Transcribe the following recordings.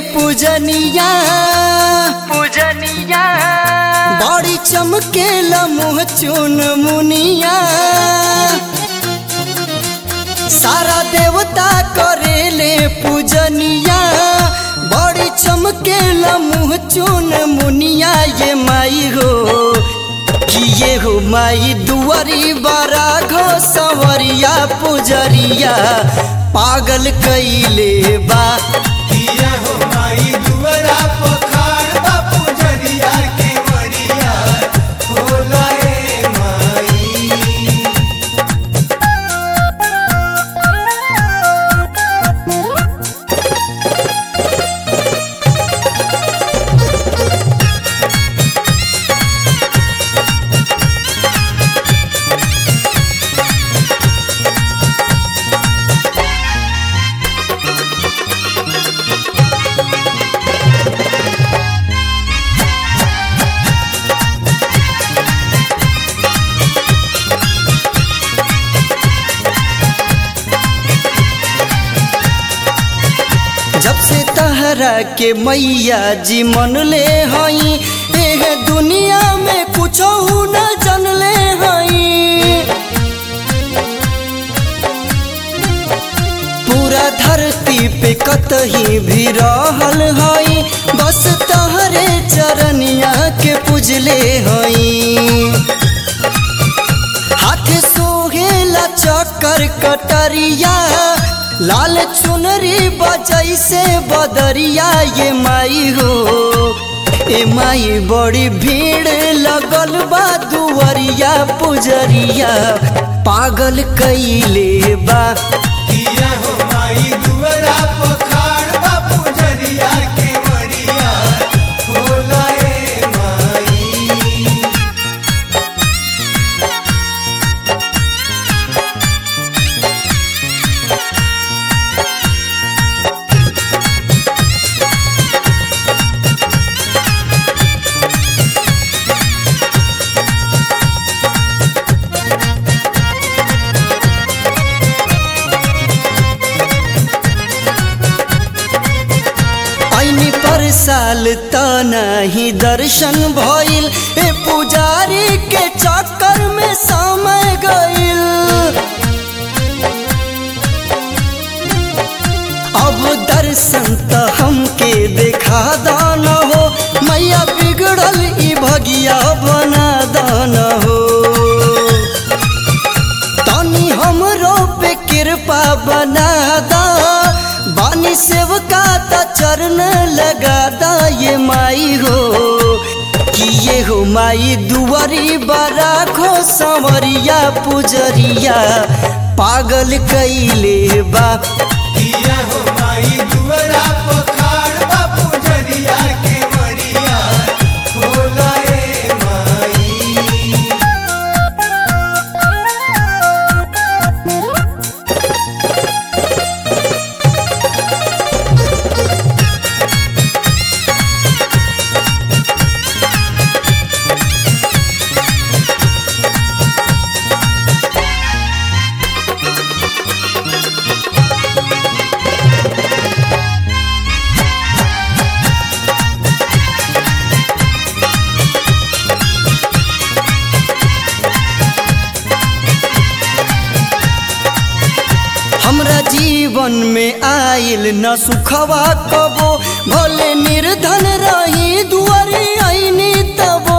पूजनिया पूजनिया बड़ी चमकेला मुँह चुन मुनिया सारा देवता करेले पूजनिया बड़ी चमकेला मुँह चुन मुनिया ये माई हो कि ये हो माई दुआरी बारा घो सवरिया पुजरिया पागल कैले बा किया हो माई दुआरा पखार बापू जरिया के मरिया होला ए माई जब से तहरा के मैया जी मन ले हई एह दुनिया में कुछ न जनले हई पूरा धरती पे कतही भी रहल हई बस तहरे चरनिया के पूजले हई हाथ सोहेला चक्कर कटरिया लाल चुनरी बजै से बदरिया ये माई हो ए माई बड़ी भीड़ लगल बा दुवरिया पुजरिया पागल कैले बा किया हो माई दुआरा पखार बापू जरिया के मरिया होला ए माई ऐनी पर साल त नहीं दर्शन भइल ए पुजारी के चक्कर में समय गइल अब दर्शन त हमके देखा दान हो मैया बिगड़ल ई भगिया बना दान हो तनी हमरो पे कृपा बना दा बानी सेवका त चरण लगा दा ये माई हो कि ये हो माई दुआरी बड़ा खो संवरिया पुजरिया पागल कैले बा किया हो माई दुआरा पखार बापू जरिया के मरिया होला ए माई हमरा जीवन में आइल न सुखवा कबो भले निर्धन रही दुआरी आईनी तबो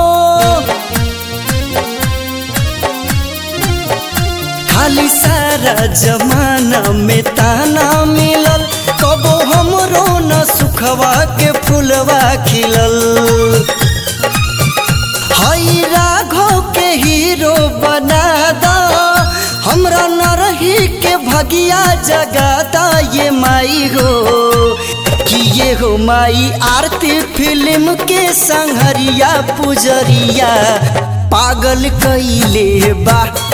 खाली सारा जमाना में ताना मिलल कबो हमरो न सुखवा के फुलवा खिलल हई राघव के हीरो बना दा हमरा न रही के भगिया जगाता ये माई हो कि ये हो माई आरती फिल्म के संहरिया पुजरिया पागल कैले बा